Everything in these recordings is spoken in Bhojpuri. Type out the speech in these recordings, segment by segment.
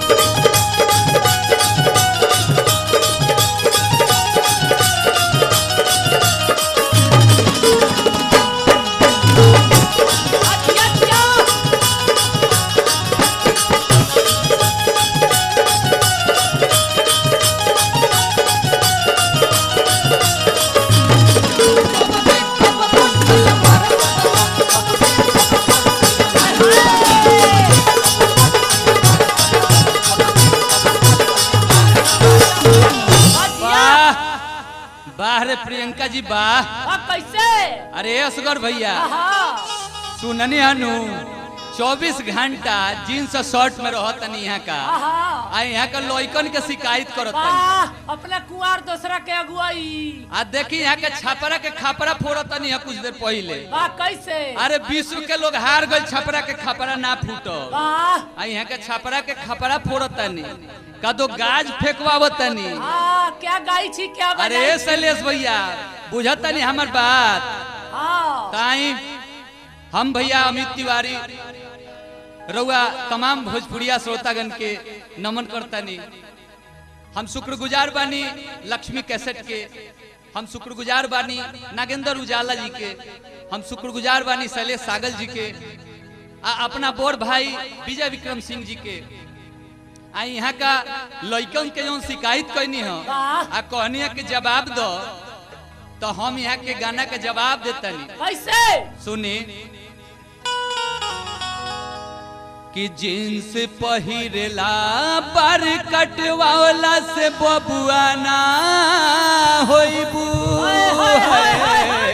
अच्छा अच्छा वाह वाह रे प्रियंका जी वाह अब कैसे अरे असगर भैया आहा सुननी हनु 24 घंटा जींस और शर्ट में रहत नहीं यहाँ का आहा आ यहाँ का लॉइकन के शिकायत करत वाह अपना कुआर दूसरा के अगुवाई आ देखी यहाँ के छापरा के खापरा फोड़त नहीं है कुछ देर पहले वाह कैसे अरे विश्व के लोग हार गए छपरा के खपरा ना फूटो वाह आ यहाँ के छपरा के खपरा फोड़त नहीं कदो गाज फेंकवावत नहीं हाँ क्या गाई छी क्या अरे बनाई छी? शैलेश भैया बुझत नहीं हमार बात हाँ ताई हम भैया अमित तिवारी रउआ तमाम भोजपुरिया श्रोतागण के नमन करतानी हम शुक्रगुजार बानी लक्ष्मी कैसेट के हम शुक्रगुजार बानी नागेंद्र उजाला जी के हम शुक्रगुजार बानी शैलेश सागल जी के आ अपना बोर भाई विजय विक्रम सिंह जी के आ यहाँ का लइकन के जो शिकायत कैनी हो वाह। आ कहनी है कि जवाब दो तो हम यहाँ के गाना के जवाब देतनी कैसे सुनी कि जींस पहिरेला पर कटवाला से बबुआ ना होइबू हाय, हाय, हाय, हाय, हाय।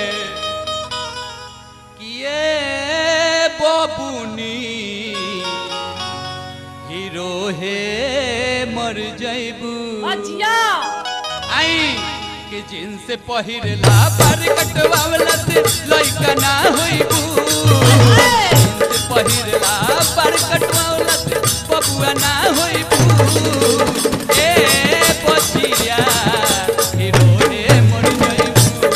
कि ये बबुनी हीरो हे मर जइबू अजिया आई कि जींस पहिरला पर कटवाला से लइका ना होइबू जींस पहिरला पर कटवाला से बबुआ ना होइबू ए पछिया हीरो रे मर जइबू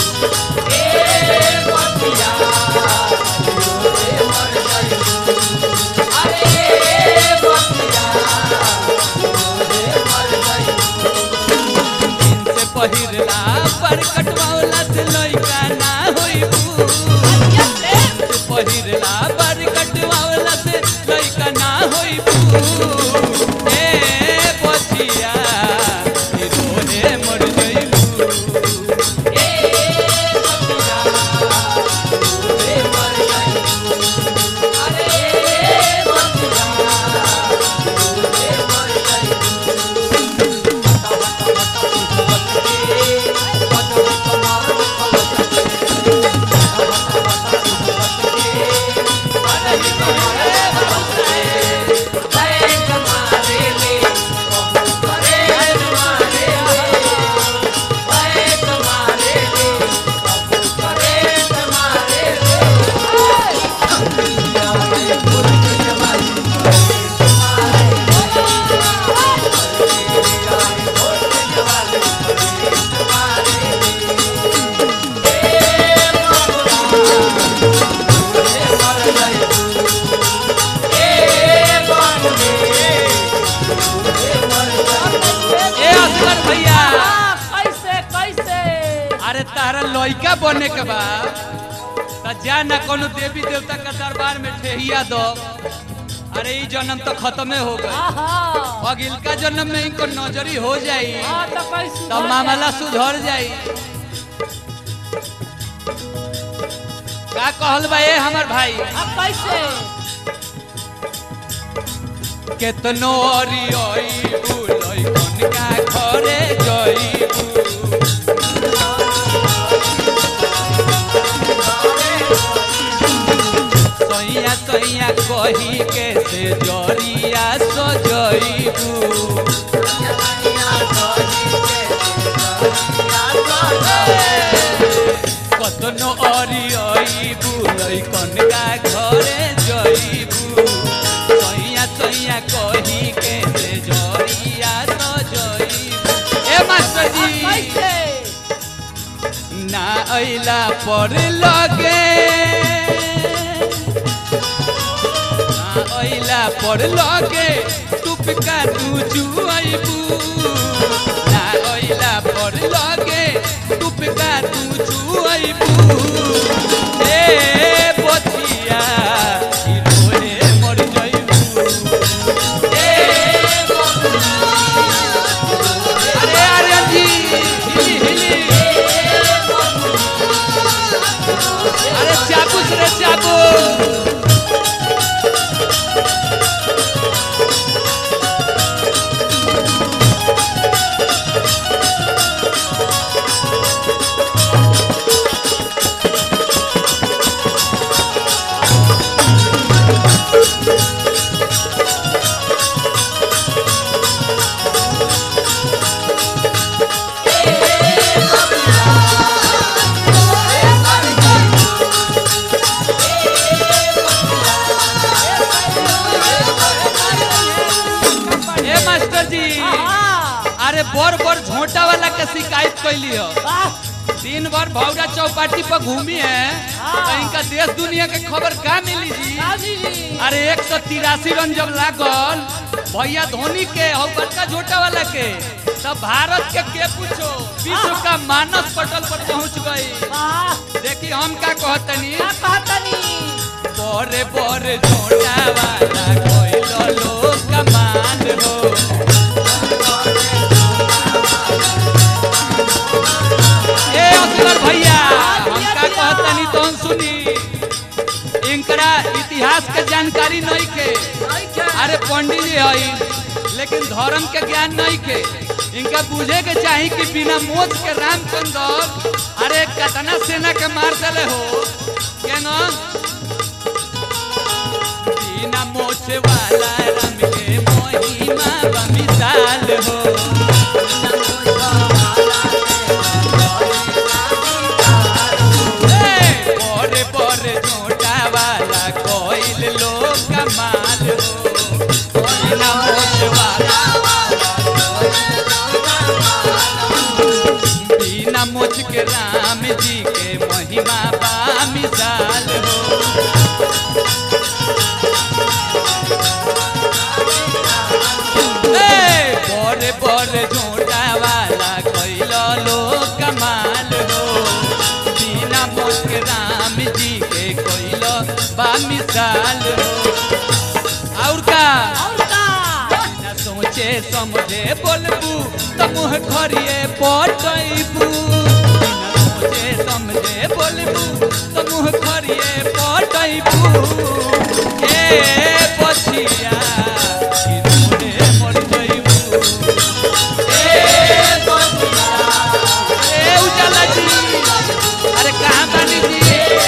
ए पछिया हीरो रे मर जइबू अरे ए पछिया हीरो रे मर जइबू से पहिरला पर कटवाला से लइका ना होइबू अजिया से से पहिरला पर कटवाला से लइका ना होइबू ए पछिया हीरो रे मर जइबू ए पछिया हीरो रे मर जइबू अरे ए पछिया हीरो रे मर जइबू ए असगर भैया हाँ, कैसे कैसे अरे तारा लइका बने के बा त जा ना कोनो देवी देवता के दरबार में ठेहिया दो अरे ई जन्म तो खत्मे हो गई आहा अगिलका जन्म में इनको नजरी हो जाई हाँ तो कैसे तो मामला सुधर जाई का कहल बा ए हमर भाई अब कैसे केतनो अरियई बुलई कनका घरे जईबू सैया सैया कही के से जरिया सजईबू कतनो अरियई बुलई कनका घरे जईबू सैया सैया कही के से जरिया सजईबू ए मास्टर अब जी कैसे ना अइला पर लगे ना अइला पर लगे तू का तू चुआइबू ना ओइला पर लगे टुप का तू चुआइबू ए बचिया ई रोए मर जाइबू ए अरे अरे जी हिली हिली अरे चाकू से रे चाकू ए मास्टर जी अरे बड़ बड़ झोंटा वाला के शिकायत कैली हो दिन भर भौरा चौपाटी पर घूमी है तो इनका देश दुनिया के खबर का मिली जी अरे एक सौ तिरासी रन जब लागल भैया धोनी के और बड़का झोटा वाला के तब भारत के के पूछो विश्व का मानस पटल पर पहुंच गई देखी हम का कहतनी बड़े बड़े झोटा वाला कोई लोग कमान हो ए असगर भैया हम का कहतनी तो सुनी इनकरा इतिहास के जानकारी नहीं के अरे पंडित जी हई लेकिन धर्म के ज्ञान नहीं के इनका बुझे के चाही कि बिना मोच के रामचंद्र अरे कतना सेना के मार दले हो केना बिना मोछ वाला राम के महिमा बमिसाल हो ए, बड़े बड़े झोटा वाला कोइल लोग कमाल हो बिना मोछ वाला बिना मोछ के राम जी के महिमा बा मिसाल हो ए, बड़े बड़े झोटा वाला कैल लोग कमाल हो बिना मोछ के राम जी के कैल बा मिसाल हो और का बिना सोचे समझे बोलबू तो मुँह खरिए पटैबू बिना सोचे समझे बोलबू तो मुँह खरिए पटैबू ए बचिया कि तोरे मर जइबू ए बचिया ए उजाला जी अरे कहाँ बानी जी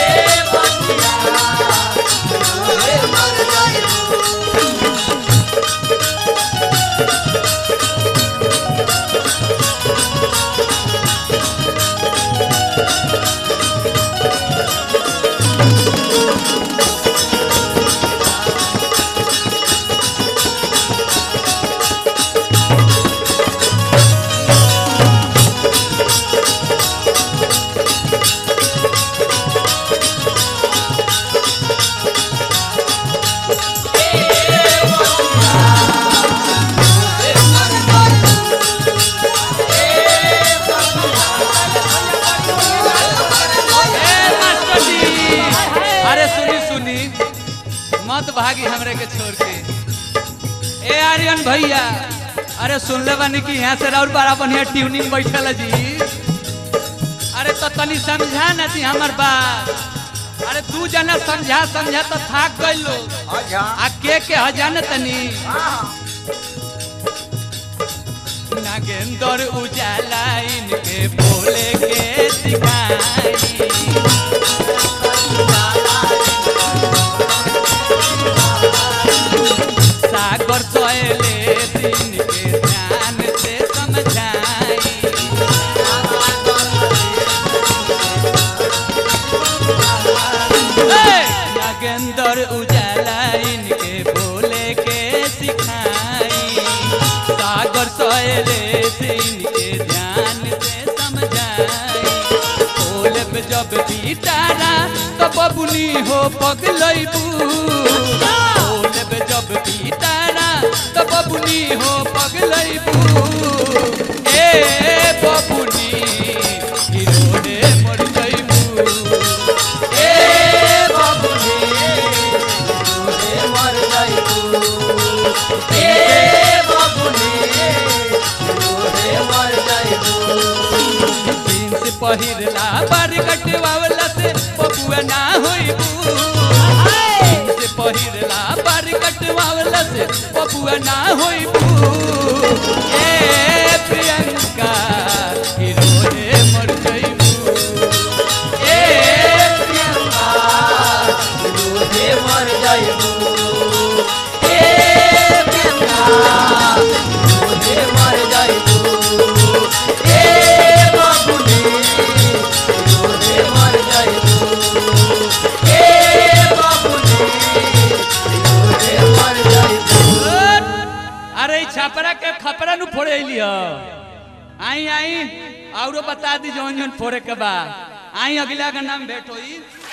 ए मास्टर जी अरे सुनी सुनी मत भागी हमरे के छोड़ के ए आर्यन भैया अरे सुन ले बानी कि यहाँ से राउर बड़ा बढ़िया ट्यूनिंग बैठल है जी अरे तो तनी समझा ना थी हमार बात अरे तू जना समझा समझा तो थाक गई लोग आ के के हजान तनी नागेंद्र उजाला इनके बोले के सिखाई सागर सोएले दिन के ध्यान से समझाई ए, नागेंद्र उजाला इनके बोले के सिखाई सागर सोएले दिन के ध्यान से समझाई बोले पे जब बीतारा तो बबुनी हो पगलैबू बोले पे जब बीतारा तो बबुनी ए बबुनी रोहे मर जाइबू जींस पहिरला बार कटवावला से बबुआ ना होइबू जींस पहिरला बार कटवावला से बबुआ ना होइबू ए प्रियंका हिरोने मर जाइबू ए प्रियंका रोहे मर जाइबू ए प्रियंका रोहे मर जाइबू ए बबुनी रोहे मर जाइबू ए बबुनी रोहे मर जाइबू अरे ई छापरा के खपरा नु फोड़े अइली ह आई आई औरो बता दी जौन जौन फोड़े के बा आई अगला का नाम भेंट होई